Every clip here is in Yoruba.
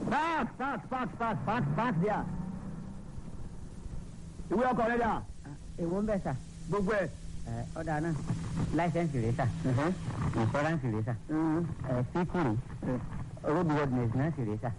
park park park park park park there. ìwé ọkọ̀ rẹ̀ dà èwo ń bẹ̀ sà gbogbo ẹ̀. ẹ ọ̀dà náà láìsẹ̀nsì rẹ̀ sà ìfọ́ránsì rẹ̀ sà ẹ síkùrì roadworthiness náà sì rẹ̀ sà.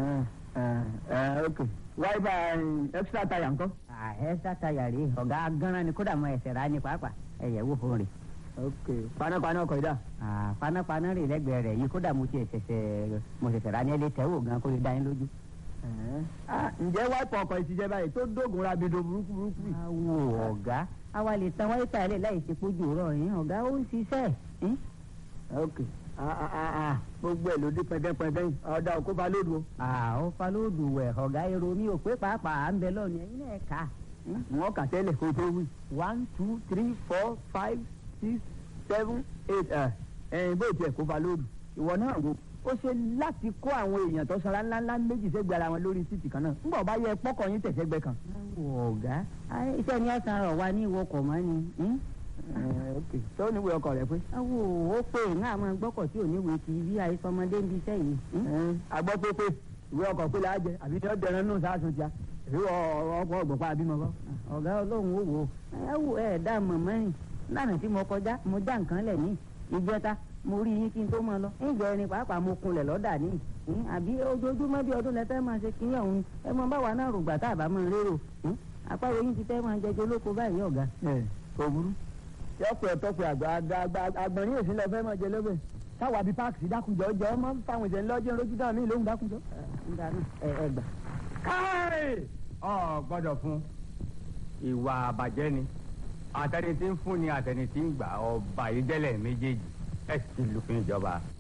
ok wáyébà extra tire ńkọ́. ẹ sátayà rèé ọ̀gá gánran ni kódà mọ ẹsẹ̀ rà ní pàápàá ẹ̀yẹ̀ wò fún rè. ok panápaná ọkọ̀ yìí dà. panápaná rè lẹ́gbẹ̀ẹ́ rẹ̀ yìí kódà mo ti ṣẹ̀ṣẹ̀ mo ṣẹ̀ṣẹ̀ rà ní ẹlẹ́ tẹ́wò gan kó lè dá yín lójú. Ah, ǹjẹ́ wáìpù ọkọ̀ ìtìjẹ́ báyìí tó dógùn rabido burúkú burúkú yìí. awo ọ̀gá àwa lè tan wáyé tààlẹ̀ láì ṣe pójú rọ̀ yín ọ̀gá ó ń ṣiṣẹ́ yín. ok ah, ah, ah, ah, gbogbo ẹ̀ ló dé pẹ́ńpẹ́ńpẹ́ yìí ọ̀dà òkú ba lódù o. àwọn falóòdù wẹ̀ ọ̀gá èrò mi ò pé pàápàá à ń bẹ lọ́ọ̀nù ẹ̀yin náà kà á. wọ́n kà tẹ́lẹ̀ kó tó wí. one two three four five six seven eight ẹ̀ ẹ̀yìn bó tiẹ̀ kó ba lódù. ìwọ náà wo ó ṣe láti kó àwọn èèyàn tó sanra ńláńlá méjì sẹ́gbẹ̀ẹ́ ara wọn lórí títì kan náà ńgbà bá yẹ pọ́kọ̀ yín tẹ̀sẹ̀gbẹ́ kan. awo ọ̀gá ayé iṣẹ́ ni ọ̀sán rọ̀ wá ní ìwọkọ̀ mọ́ ni. hmm? ok tó níwèé ọkọ̀ rẹ pé. awo ó pé ìhàn àwọn gbọ́kọ̀ tí ò ní wèé ti bí àìsọmọdé ń bí iṣẹ́ yìí. hmm? agbọ́ pé pé ìwé ọkọ̀ pé láàjẹ àbí ní ọ̀dẹ̀rẹ̀ nù sáàsùn tíá èyí ọkọ̀ ọ̀gbọ̀pá àbímọ kọ́. ọ̀gá ọlọ́run ó wò ó ẹ wò ẹ dá mọ̀mọ́ rìn lánàá tí mo kọjá mo já nǹkan lẹ̀ ní ìjẹta mo rí yín kí n tó máa lọ ìjọ ẹni pàápàá mo kunlẹ̀ lọ́dà ní ìhín àbí ojoojúmọ́ bí ọdún lẹ́fẹ́ máa ṣe kíní ọ̀hún ẹ mọ báwa náà rògbà tá a bá máa rérò ìhín àpárò yín ti fẹ́ máa jẹjọ lóko báyìí ọ̀gá. ẹ kò burú. yọpẹ tọpẹ àgbà àgbà àgbọ̀nrín èsì lọ fẹ́ máa jẹ lọ́bẹ̀ táwa bíi páàkì sí dákunjọ jọ máa ń fáwọn ìṣẹ̀lẹ̀ lọ́jọ́ lójú dáhùn mí lóhùn dákunjọ. ẹ ẹ gbà. káì ọ gbọ́dọ̀ fún ìwà àbàjẹ́ ni àtẹni tí ń fún ni àtẹni tí ń gbà ọba ìdẹ́lẹ̀ méjèèjì ẹ sì lùfín ìjọba.